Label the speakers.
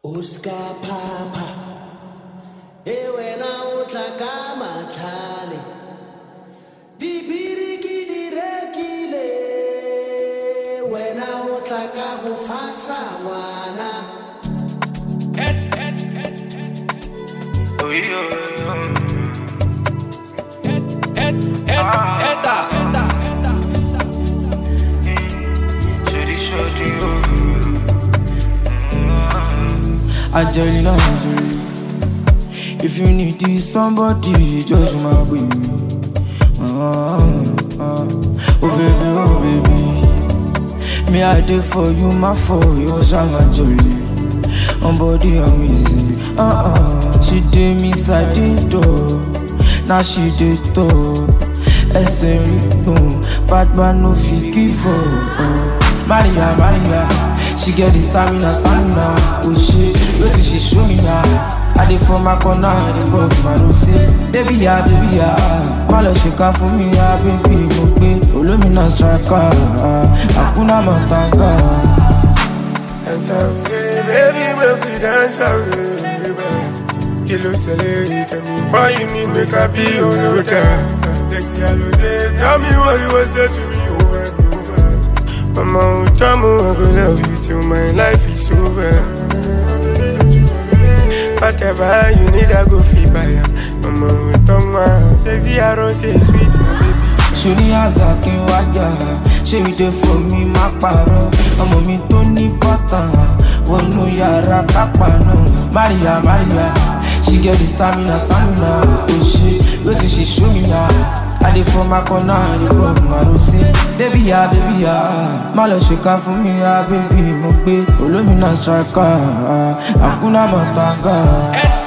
Speaker 1: Oscar Papa e wena o tla ka matlhale dibiri ke di rekile wena o tla ka go fasa ngwana
Speaker 2: Angelina Jolie. If you need this somebody, just my baby. Ah, ah. Oh baby, oh baby. Me I did for you, my for you, Shama Jolie. On body amazing. Ah ah. She did me side door. Now she did top. ẹsẹ̀ rí gbọ̀n batman no fit give up. Maria Maria she get the stamina stamina o ṣe wetin she show me ya. I dey for my corner I dey pop my rose. Baby ya baby ya má lọ ṣèkà fún mi ya baby mo gbé olómìnà striker àkúnná mọ̀tàgà.
Speaker 3: Dance away, baby, make we dance away, baby. Kí ló ṣẹlẹ̀ tell me why you need make I be your loader. Sexy Alose, tell me what you want say to me over and over. Mama, oh, Jamu, I go love you till my life is over. Whatever you need, I go feel by ya. Mama, oh, Toma, sexy Alose, sweet, my baby.
Speaker 2: ṣòní àzà kí n wájà ṣé ìdè fún mi má parọ́ ọmọ mi tó ní bọ́tà wọnú yàrá kápá náà maria maria she get the stamina stamina o ṣe wetin she show me ya i dey for my corner i dey rub my rose baby ya baby ya má lọ ṣèkà fún mi ya baby mo gbé olómìnà striker àkúnná mọ̀tàgà.